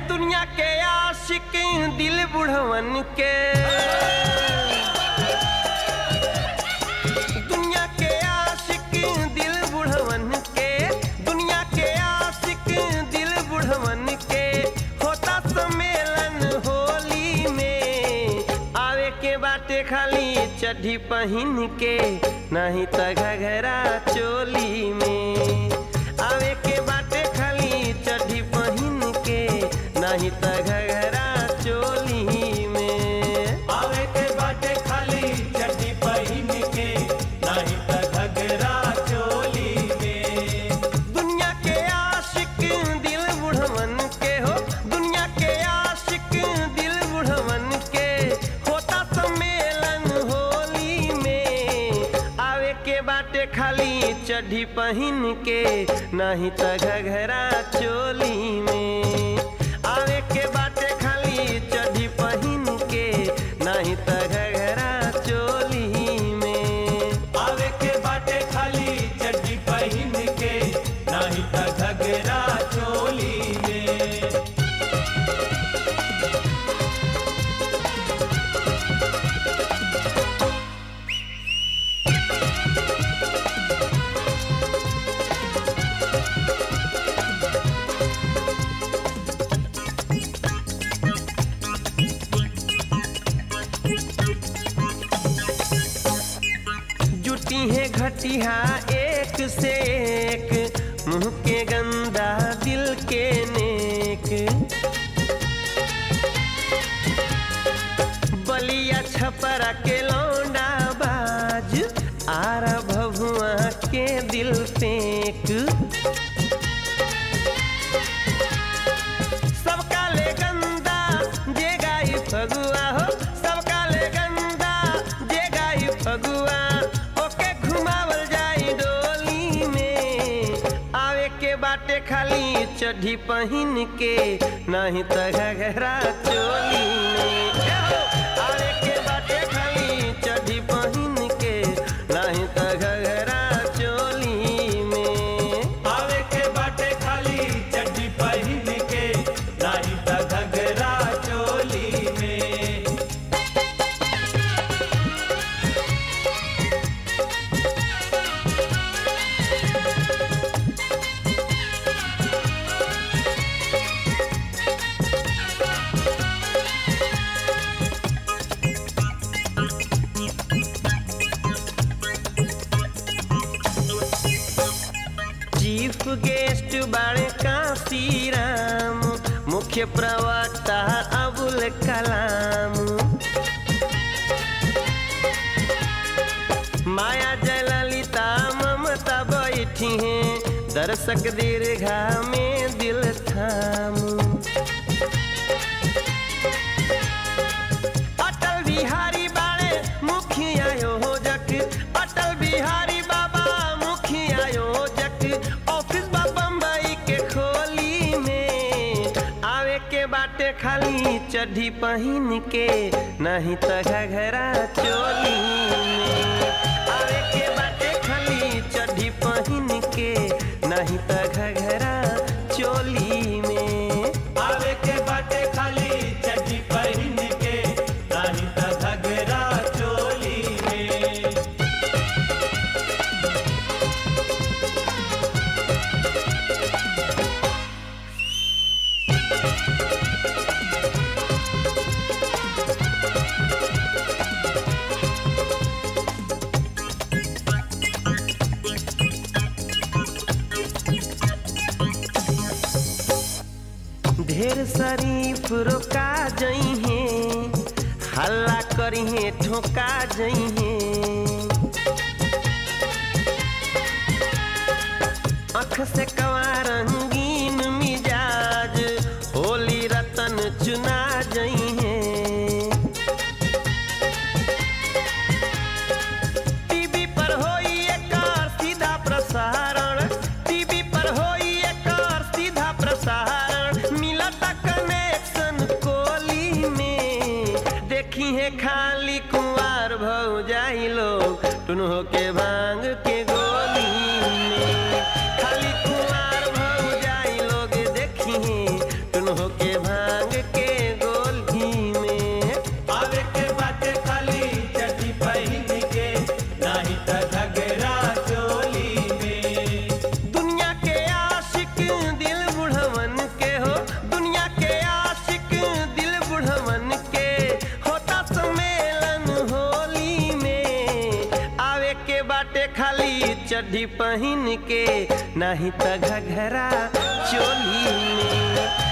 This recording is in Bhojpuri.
दुनिया के आशिक दिल बुढ़वन के दुनिया के आशिक दिल बुढ़वन के दुनिया के आशिक दिल बुढ़वन के होता सम्मेलन होली में आवे के बाटे खाली चड्ढी पहिन के नहीं त घघरा चोली में आवे के बाटे खाली चड्ढी पहिन के नहीं त घघरा चोली में आवे के बाटे खाली चड्डी पहिन के नाही त घगरा चोली में दुनिया के आशिक दिल बुढ़वन के हो दुनिया के आशिक दिल बुढ़वन के होता सम्मेलन होली में आवे के बाटे खाली चड्ढी पहिन के नहीं त घघरा चोली में आवे के बाटे खाली चड्ढी पहिन के नहीं त घघरा चोली में आवे के बाटे खाली चड्डी पहिन के नाही त घगरा चोली में जुटी है घटिया एक से एक मुंह के गंदा दिल के नेक बलिया छपरा के लौंडा बाज आरा भभुआ के दिल फेंक सबका ले गंदा जे गाई फगुआ हो सबका ले गंदा जे गाई फगुआ ओके घुमावल जाई डोली में आवे के बाटे खाली चड्ढी पहिन के नहीं त घघरा चोली में ए हो, आवे के बाटे खाली चड्ढी पहिन के नहीं त घघरा चोली में आवे के बाटे खाली चड्डी पहिन के नाही त घगरा चोली में चीफ गेस्ट बाणे काशी राम मुख्य प्रवक्ता अबुल कलाम माया जयललिता ममता बैठी हैं दर्शक दीर्घा में दिल थाम अटल बिहारी बाणे मुखिया योजक अटल बिहारी बाबा मुखिया योजक ऑफिस बा बम्बई के खोली में आवे के बाटे खाली चड्ढी पहिन के नहीं त घघरा चोली में आवे के बाटे खाली चड्ढी पहिन के नहीं त घघरा चोली में आवे के बाटे खाली चड्डी पहिन के नाही त घगरा चोली में ढेर शरीफ रोका जई है हल्ला करी है ठोका जई है अख से कवा रंगीन मिजाज होली रतन चुना जई है टीवी पर होई एकर सीधा प्रसारण टीवी पर होई एकर सीधा प्रसारण मिलता कनेक्शन कोली में देखी है खाली कुंवार भौ जाई लोग टुन हो के भांग के गोली में खाली कुंवार भौ जाई लोग देखी है टुन हो के भांग चड्ढी पहन के नाही त घघरा चोली में